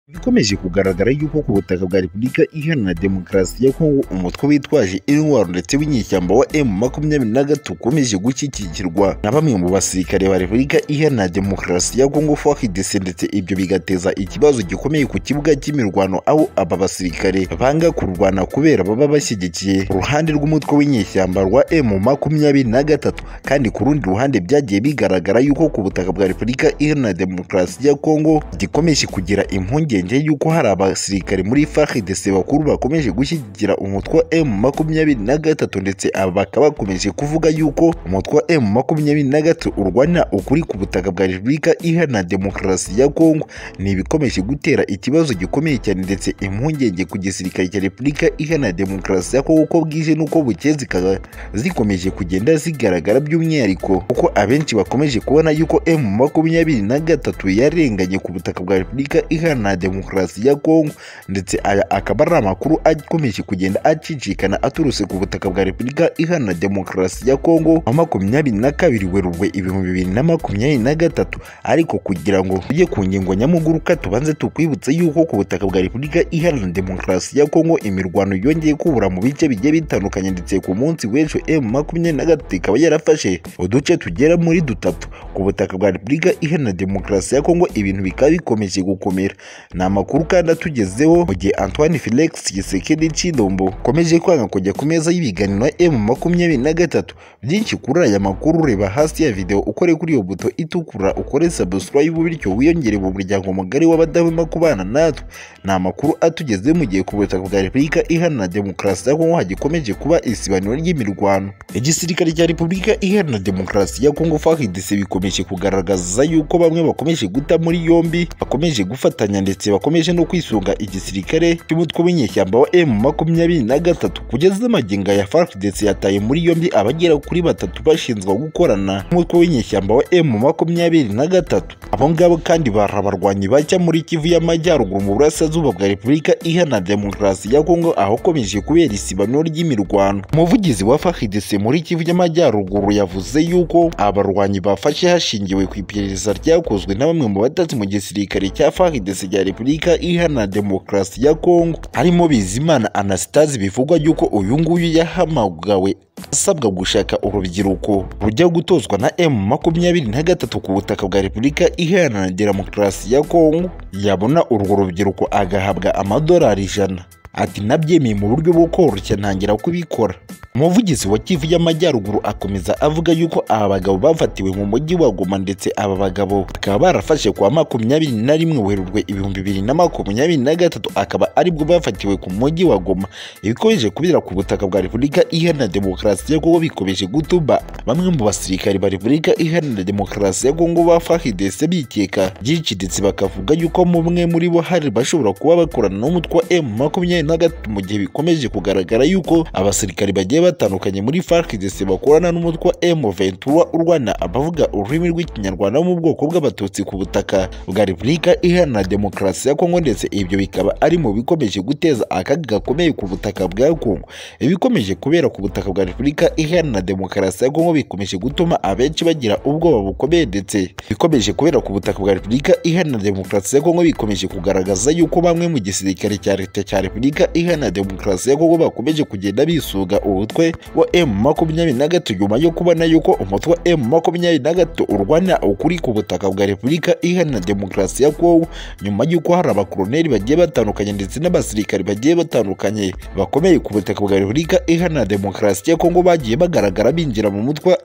Bikomeje kugaragara yuko ku butaka bwa Repubulika Iharanira Demokarasi ya Kongo umutwe witwaje intwaro ndetse w'inyeshyamba wa M makumyabiri na gatatu ukomeje gushyigikirwa na bamwe mu basirikare ba Repubulika Iharanira Demokarasi ya Kongo FARDC ndetse ibyo bigateza ikibazo gikomeye ku kibuga cy'imirwano aho aba basirikare banga kurwana kubera baba bashyigikiye uruhande rw'umutwe w'inyeshyamba rwa M makumyabiri na gatatu kandi ku rundi ruhande byagiye bigaragara yuko ku butaka bwa Repubulika Iharanira Demokarasi ya Kongo gikomeje kugira impungenge yuko hari abasirikare muri FARDC bakuru bakomeje gushyigikira umutwe wa M makumyabiri na gatatu ndetse aba bakaba bakomeje kuvuga yuko umutwe wa M makumyabiri na gatatu urwana ukuri ku butaka bwa Repubulika Iharanira Demokarasi ya Kongo ni ibikomeje gutera ikibazo gikomeye cyane ndetse impungenge ku gisirikare cya Repubulika Iharanira Demokarasi ya Kongo uko bwije n'uko bukeye zikaba zikomeje kugenda zigaragara by'umwihariko kuko abenshi bakomeje kubona yuko M makumyabiri na gatatu yarenganye ku butaka bwa Repubulika Iharanira Demokarasi ya Kongo ndetse aya akaba ari amakuru akomeje kugenda acicikana aturutse ku butaka bwa Repubulika Iharanira Demokarasi ya Kongo wa makumyabiri na kabiri Werurwe ibihumbi bibiri na makumyabiri na gatatu ariko kugira ngo tujye ku ngingo nyamuguruka tubanze tukwibutse yuko ku butaka bwa Repubulika Iharanira Demokarasi ya Kongo imirwano yongeye kubura mu bice bigiye bitandukanye ndetse ku munsi w'ejo M makumyabiri na gatatu ikaba yarafashe uduce tugera muri dutatu ku butaka bwa Repubulika Iharanira Demokarasi ya Kongo ibintu bikaba bikomeje gukomera ni amakuru kandi atugezeho mu gihe Antoine Felix Tshisekedi Tshilombo akomeje kwanga kujya ku meza y'ibiganiro ya M makumyabiri na gatatu byinshi kuri aya makuru reba hasi ya video ukore kuri iyo buto itukura ukore subscribe bityo wiyongere mu muryango mugari w'abadahwema kubana natwe ni amakuru atugeze mu gihe ku butaka bwa Repubulika Iharanira Demokarasi ya Kongo hagikomeje kuba isibaniro ry'imirwano igisirikare cya Repubulika Iharanira Demokarasi ya Kongo FARDC bikomeje kugaragaza yuko bamwe bakomeje guta muri yombi bakomeje gufatanya ndetse bakomeje no kwisunga igisirikare cy'umutwe w'inyeshyamba wa M makumyabiri na gatatu kugeza magingo aya FARDC yataye muri yombi abagera kuri batatu bashinzwa gukorana n'umutwe w'inyeshyamba wa M makumyabiri na gatatu abo ngabo kandi bari abarwanyi bajya muri Kivu y'Amajyaruguru mu burasirazuba bwa Repubulika Iharanira Demokarasi ya Kongo ahakomeje kubera isibaniro ry'imirwano umuvugizi wa FARDC muri Kivu y'Amajyaruguru yavuze yuko abarwanyi bafashe hashingiwe ku iperereza ryakozwe na bamwe mu batatsi mu gisirikare cya FARDC ya Repubulika Iharanira Demokarasi ya Kongo harimo Bizimana Anastase bivugwa yuko uyu nguyu yahamagawe asabwa gushaka urubyiruko rujya gutozwa na M makumyabiri na gatatu ku butaka bwa Repubulika Iharanira Demokarasi ya Kongo yabona urwo rubyiruko agahabwa amadolari ijana ati nabyemeye mu buryo bwo koroshya ntangira kubikora umuvugizi wa Kivu y'Amajyaruguru akomeza avuga yuko aba bagabo bafatiwe mu mujyi wa Goma ndetse aba bagabo bakaba barafashe kwa makumyabiri na rimwe Werurwe ibihumbi bibiri na makumyabiri na gatatu akaba aribwo bafatiwe ku mujyi wa Goma ibikomeje kubera ku butaka bwa Repubulika Iharanira Demokarasi ya Kongo bikomeje gutuma bamwe mu basirikari ba Repubulika Iharanira Demokarasi ya Kongo ba FARDC bikeka byinshi ndetse bakavuga yuko mumwe muri bo hari bashobora kuba bakorana n'umutwe wa M makumyabiri na gatatu mu gihe bikomeje kugaragara yuko abasirikari bagiye batandukanye muri FARDC bakorana n'umutwe wa M23 urwana abavuga ururimi rw'ikinyarwanda bo mu bwoko bw'abatutsi ku butaka bwa Repubulika Iharanira Demokarasi ya Kongo ndetse ibyo bikaba ari mu bikomeje guteza akaga gakomeye ku butaka bwa Kongo ibikomeje kubera ku butaka bwa Repubulika Iharanira Demokarasi ya Kongo bikomeje gutuma abenshi bagira ubwoba bukomeye ndetse bikomeje kubera ku butaka bwa Repubulika Iharanira Demokarasi ya Kongo bikomeje kugaragaza yuko bamwe mu gisirikare cya leta cya Repubulika Repubulika Iharanira Demokarasi ya Kongo bakomeje kugenda bisuga umutwe wa M23 nyuma yo kubona yuko umutwe wa M23 urwanya ukuri ku butaka bwa Repubulika Iharanira Demokarasi ya Kongo nyuma y'uko hari abakoloneli bagiye batandukanye ndetse n'abasirikari bagiye batandukanye bakomeye ku butaka bwa Repubulika Iharanira Demokarasi ya Kongo bagiye bagaragara binjira mu mutwe wa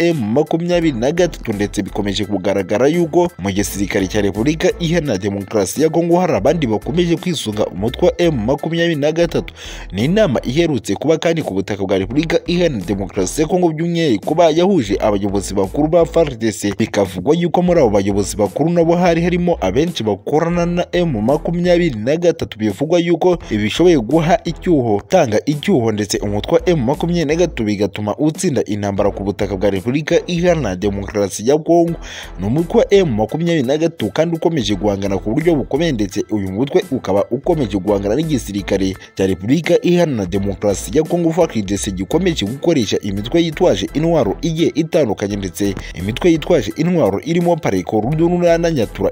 M23 ndetse bikomeje kugaragara yuko mu gisirikare cya Repubulika Iharanira Demokarasi ya Kongo hari abandi bakomeje kwisunga umutwe wa M23 gatatu ni inama iherutse kuba kandi ku butaka bwa Repubulika Iharanira Demokarasi ya Kongo by'umwihariko kuba yahuje abayobozi bakuru ba FARDC bikavugwa yuko muri abo bayobozi bakuru nabo hari harimo abenshi bakorana na M makumyabiri na gatatu bivugwa yuko ibishoboye guha icyuho tanga icyuho ndetse umutwe wa M makumyabiri na gatatu bigatuma utsinda intambara ku butaka bwa Repubulika Iharanira Demokarasi ya Kongo ni umutwe wa M makumyabiri na gatatu kandi ukomeje guhangana ku buryo bukomeye ndetse uyu mutwe ukaba ukomeje guhangana n'igisirikare cya repubulika iharanira demokarasi ya kongo fakidese gikomeje gukoresha imitwe yitwaje intwaro igiye itandukanye ndetse imitwe yitwaje intwaro irimo pareko rudurunana nyatura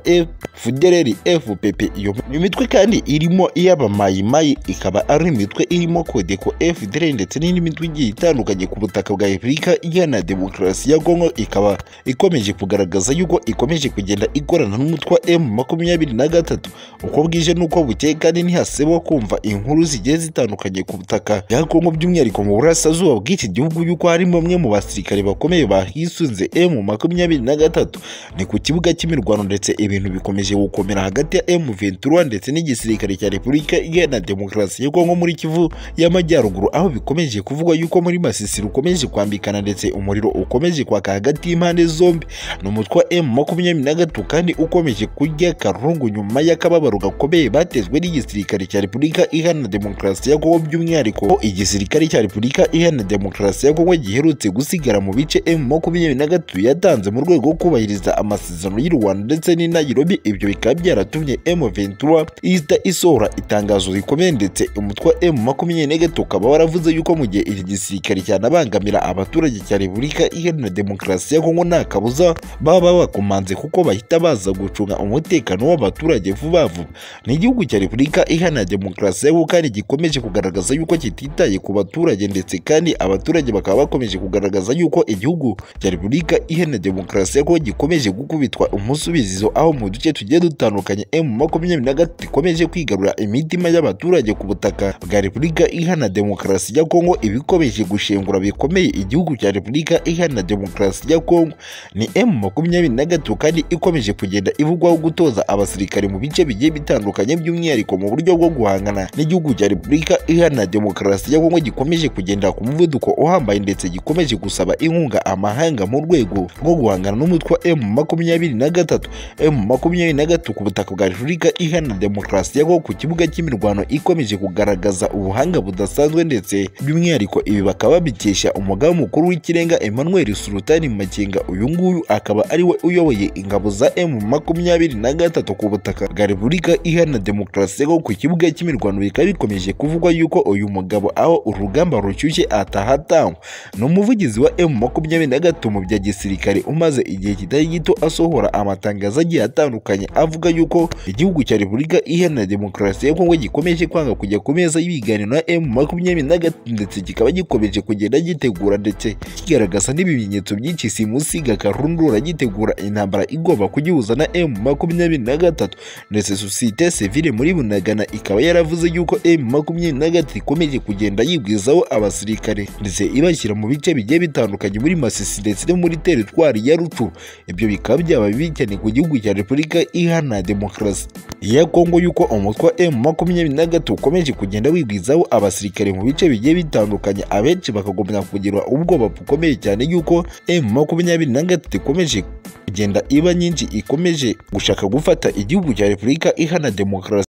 fudereri fpp iyo imitwe kandi irimo iy'abamayimayi ikaba ari imitwe irimo kodeko fdr ndetse n'indi mitwe igiye itandukanye ku butaka bwa repubulika iharanira demokarasi ya kongo ikaba ikomeje kugaragaza yuko ikomeje kugenda ikorana n'umutwe wa m makumyabiri na gatatu uko bwije n'uko bukeye kandi ntihasebwa kumva inkuru zigiye zitandukanye ku butaka bwa kongo by'umwihariko mu burasirazuba bw'iki gihugu yuko hari bamwe mu basirikare bakomeye bahisunze m makumyabiri na gatatu ni ku kibuga cy'imirwano ndetse ibintu bikomeje gukomera hagati ya m ventura ndetse n'igisirikare cya repubulika iharanira demokarasi ya kongo muri kivu y'amajyaruguru aho bikomeje kuvugwa yuko muri masisi rukomeje kwambikana ndetse umuriro ukomeje kwaka hagati y'impande zombi ni umutwe wa m makumyabiri na gatatu kandi ukomeje kurya karungu nyuma y'akababaro gakomeye batezwe n'igisirikare cya repubulika iharanira demokarasi ya kongo by'umwihariko ko igisirikare cya repubulika iharanira demokarasi ya kongo giherutse gusigara mu bice m makumyabiri na gatatu yatanze mu rwego rwo kubahiriza amasezerano y'u rwanda ndetse n'i nairobi ibyo bikaba byaratumye m ventura ihita isohora itangazo rikomeye ndetse umutwe wa m makumyabiri na gatatu ukaba waravuze yuko mu gihe iki gisirikare cyanabangamira abaturage cya repubulika iharanira demokarasi ya kongo nta kabuza baba bakomanze kuko bahita baza gucunga umutekano w'abaturage vuba vuba ni igihugu cya repubulika iharanira demokarasi ya kongo kandi gikomeje kugaragaza yuko kititaye ku baturage ndetse kandi abaturage bakaba bakomeje kugaragaza yuko igihugu cya repubulika iharanira demokarasi ya kongo gikomeje gukubitwa umusubizo aho mu duce tugiye dutandukanye emu makumyabiri na gatatu ikomeje kwigarura imitima y'abaturage ku butaka bwa repubulika iharanira demokarasi ya kongo ibikomeje gushengura bikomeye igihugu cya repubulika iharanira demokarasi ya kongo ni emu makumyabiri na gatatu kandi ikomeje kugenda ivugwaho gutoza abasirikare mu bice bigiye bitandukanye by'umwihariko mu buryo bwo guhangana n'igihugu cya repubulika iharanira demokarasi ya kongo gikomeje kugenda ku muvuduko uhambaye ndetse gikomeje gusaba inkunga amahanga mu rwego rwo guhangana n'umutwe wa emu makumyabiri na gatatu emu makumyabiri na gatatu ku butaka bwa repubulika iharanira demokarasi ya kongo ku kibuga cy'imirwano ikomeje kugaragaza ubuhanga budasanzwe ndetse by'umwihariko ibi bakaba babikesha umugaba mukuru w'ikirenga emmanuel sultani makenga uyu nguyu akaba ari we uyoboye ingabo za emu makumyabiri na gatatu ku butaka bwa repubulika iharanira demokarasi ya kongo ku kibuga cy'imirwano bikaba bikomeje kuvugwa yuko uyu mugabo aho urugamba rushyushye atahatangwa ni umuvugizi wa emu makumyabiri na gatatu mu bya gisirikare umaze igihe kitari gito asohora amatangazo agiye atandukanye avuga yuko igihugu cya repubulika iharanira demokarasi ya kongo gikomeje kwanga kujya ku meza y'ibiganiro na emu makumyabiri na gatatu ndetse kikaba gikomeje kugenda gitegura ndetse kigaragaza n'ibimenyetso byinshi simusiga karundura gitegura intambara igomba kugihuza na emu makumyabiri na gatatu ndetse sosiyete sivile muri bunagana ikaba yaravuze yuko emu makumyabiri na gatatu ikomeje kugenda yibwizaho abasirikare ndetse ibashyira mu bice bigiye bitandukanye muri masisi ndetse no muri teritwari ya rucu ibyo bikaba byaba bibi cyane ku gihugu cya repubulika iharanira demokarasi ya kongo yuko umutwe wa emu makumyabiri na gatatu ukomeje kugenda wigwizaho abasirikare mu bice bigiye bitandukanye abenshi bakagomba kugirwa ubwoba bukomeye cyane yuko emu makumyabiri na gatatu ikomeje kugenda iba nyinshi ikomeje gushaka gufata igihugu cya repubulika iharanira demokarasi